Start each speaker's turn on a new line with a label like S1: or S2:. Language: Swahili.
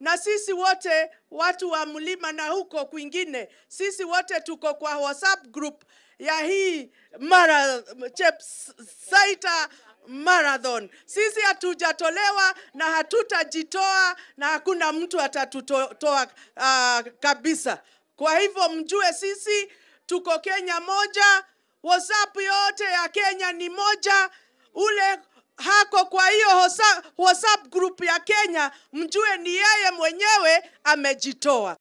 S1: na sisi wote watu wa mlima na huko kwingine, sisi wote tuko kwa WhatsApp group ya hii mara Chepsaita Marathon. Sisi hatujatolewa na hatutajitoa na hakuna mtu atatutoa uh, kabisa. Kwa hivyo mjue sisi tuko Kenya moja, WhatsApp yote ya Kenya ni moja. Ule hako kwa hiyo WhatsApp- WhatsApp group ya Kenya, mjue ni yeye mwenyewe amejitoa.